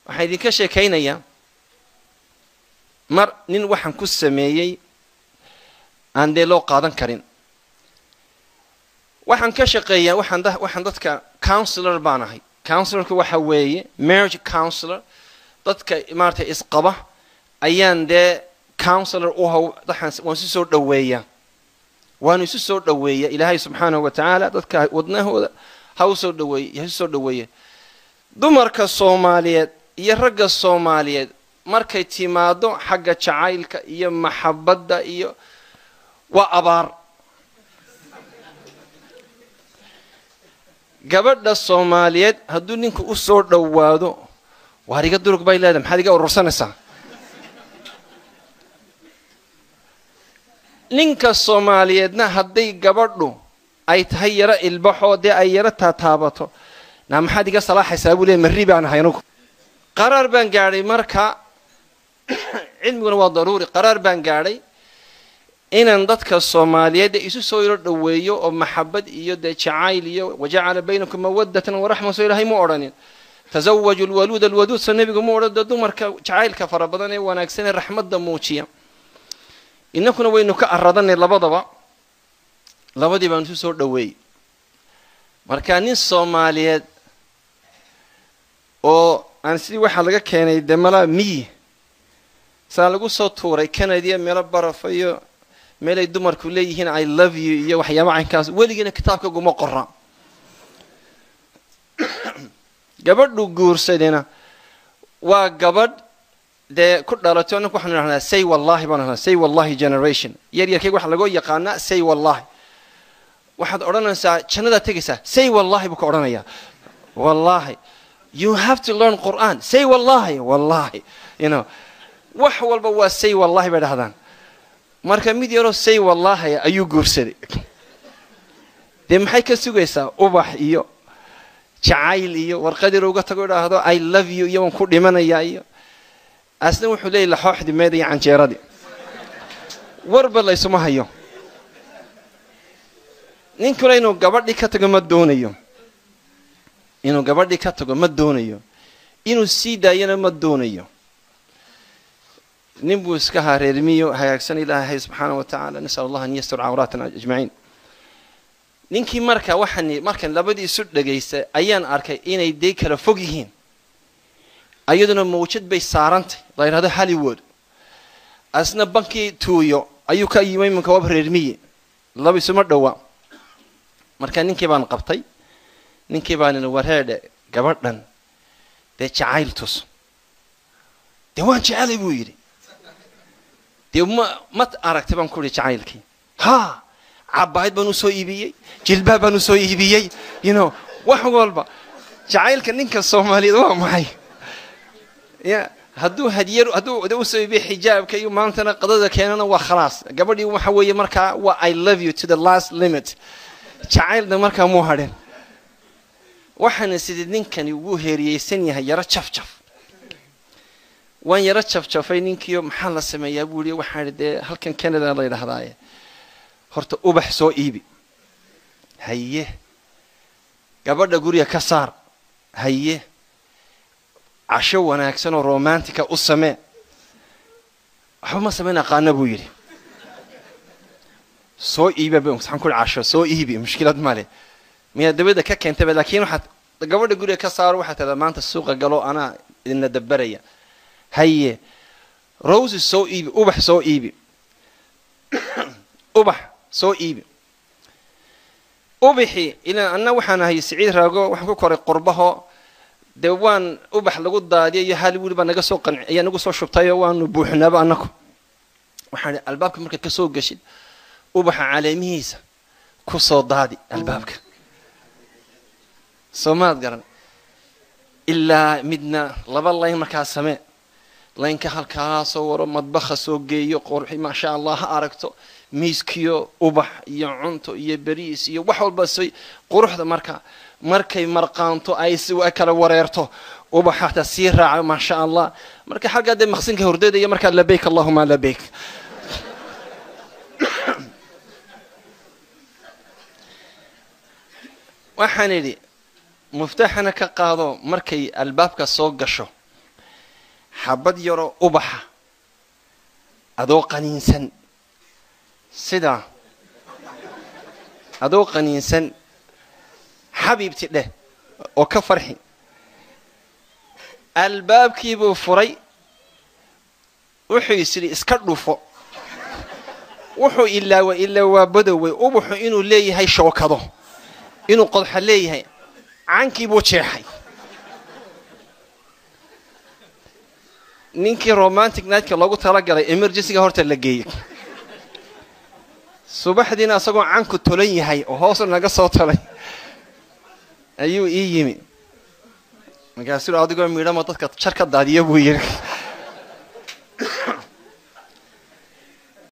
waxaan idinka sheekaynayaa mar nin waxaan ku sameeyey aan dee loo qaadan karin waxaan ka shaqeeyaa waxaan waxaan dadka counselor baan ahay counselorka waxa weeye marriage counselor dadka maaragtay isqaba ayaan dee counselor u haw waxaan waan isu soo dhoweeyaa waanu isu soo dhoweeya ilaahay subxaanahu wa tacaala dadka wadnahooda ha u soo dhaweeye ha isu soo dhoweeya dumarka soomaaliyeed iyo ragga soomaaliyeed markay timaado xagga jacaylka iyo maxabadda iyo waa abaar gabadha soomaaliyeed hadduu ninku u soo dhowaado waar iga durug bay leedahay maxaad iga urursanaysaa ninka soomaaliyeedna hadday gabadhu ay tahay yaro ilbaxoo dee ay yaro taataabato naa maxaad iga salaaxaysaa buu leey marri baan ahay anugu qaraar baan gaadhay marka cilmiguna waa daruuri qaraar baan gaadhay inaan dadka soomaaliyeed isu soo yaro dhoweeyo oo maxabad iyo dee jacayl iyo wajacala baynakum mawadatan waraxma soo ilaahay mu odhanin tasawaju lwaluud alwaduud soo nebigu mu odhan dee dumarka jacaylka fara badan ee wanaagsan ee raxmadda muujiya innakuna waynu ka aradanay labadaba labadii baan isu soo dhoweeyey marka nin soomaaliyeed oo aan sidii waxaa laga keenay dee malaa miyi saa lagu soo tuuray canadiya meelo barafa iyo meelay dumarku leeyihiin i love you iyo waxyaaba caynkaas weligiina kitaabka guma qora gabadhu guursadina waa gabadh dee ku dhalato annaku waxanu idhahnaa say wallahi baan idhahnaa say wallahi generation yar yarkayga waxaa lagoo yaqaanaa say wallahi waxaad odhanaysaa jannadaa tegaysaa say wallahi buu ka odhanayaa wallahi you have to learn qur'an say wallahi wallahi you know wax walba waa say wallahi bay dhahdaan marka mid yaroo say wallahi ayuu guursaday dee maxay ka sugaysaa ubax iyo jacayl iyo warqad yar uga tago idhaahdo i love you iyo waan ku dhimanayaa iyo asna wuxuu leeyahy laxooxdii meeda iyo canjeeradii warba laysuma hayo ninkuna inuu gabadhii ka tago ma doonayo inuu gabadhii ka tago ma doonayo inuu sii daayana ma doonayo nin buu iska haa reermiyo hagaagsan ilaahay subxaana wa tacaala nasal allah an yastur cawraatana ajmaciin ninkii marka waxaan markan labadii isu dhagaystay ayaan arkay inay dee kala fog yihiin ayaduna mawjad bay saarantay la yidhahdo hollywood asna bankii tuuyo ayuu ka yimi iminka waaba reermiye laba isuma dhowa marka ninkii baan qabtay ninkii baan ina wareedhe gabadhan dee jacayl tus dee waan jecelay buu yidhi dee ma ma aragtay baan ku ihi jacaylkii haa cabaayad baan usoo iibiyey jilbaab baan usoo iibiyey you know wax walba jacaylka ninka soomaaliyeed waa maxay ya hadduu hadiyar hadduu usoo iibiye xijaabka iyo maantana qadada keenana waa khalaas gabadhii waxa weeye markaa waa i love you to the last limit jacaylna markaa muu hadhin waxaana sidii ninkani ugu heeriyeysan yahay yaro jafjaf waan yaro jafjafay ninkiio maxaa la sameeyaa buu i waxaan idhi dee halkan canada la yidhaahdaaye horta ubax soo iibi haye gabadha guriga ka saar haye casho wanaagsan oo romantica u samee waxba ma samayn aqaana buu yidhi soo iiba waxaan ku casho soo iibi mushkilad male miyaa dabada ka keentaba laakiin waxaad gabadha guriga ka saaro waxaad tahdaa maanta suuqa galo anaa idinla dabaraya haye roses soo iibi ubax soo iibi ubax soo iibi ubaxii ilaan anna waxaan ahay siciid raago waxaan ku koray qurbaho dee waan ubax lagu daadiya iyo hollywood baa naga soo qanci ayaa nagu soo shubtayoo waanu buuxinaaba annaku waxaan ihi albaabka markaad ka soo geshid ubaxa caleemihiisa ku soo daadi albaabka soo maad garan ilaa midna laba layn markaa samee laynka halkaa soo waro madbaha soo geeyo qorxi maasha allah ha aragto miiskiyo ubax iyo cunto iyo beriis iyo wax walba say quruxda marka markay marqaanto ay si kala wareerto ubax hataa sii raaco maasha allah marka xaggaa dee maqsinka hordada iyo markaa labayk allahuma labayk waxaan idhi muftaaxana ka qaado markay albaabka soo gasho xabad yaroo ubaxa adoo qaniinsan sidaa adoo qaniinsan xabiibti dheh oo ka farxi albaabkiibuu furay wuxuu is idhi iska dhufo wuxuu ilaawa ilaa waa badowey ubaxu inuu leeyahay shookado inuu qodxa leeyahay cankiibuu jeexay ninkii romantic nightka loogu talagalay emergencyga horta la geeyey subaxdiina isagoo canku tolan yahay oo hoosu naga soo tolay ayuu ii yimi markaasuu adigoo midhama dadka jar ka daadiya buu yidhi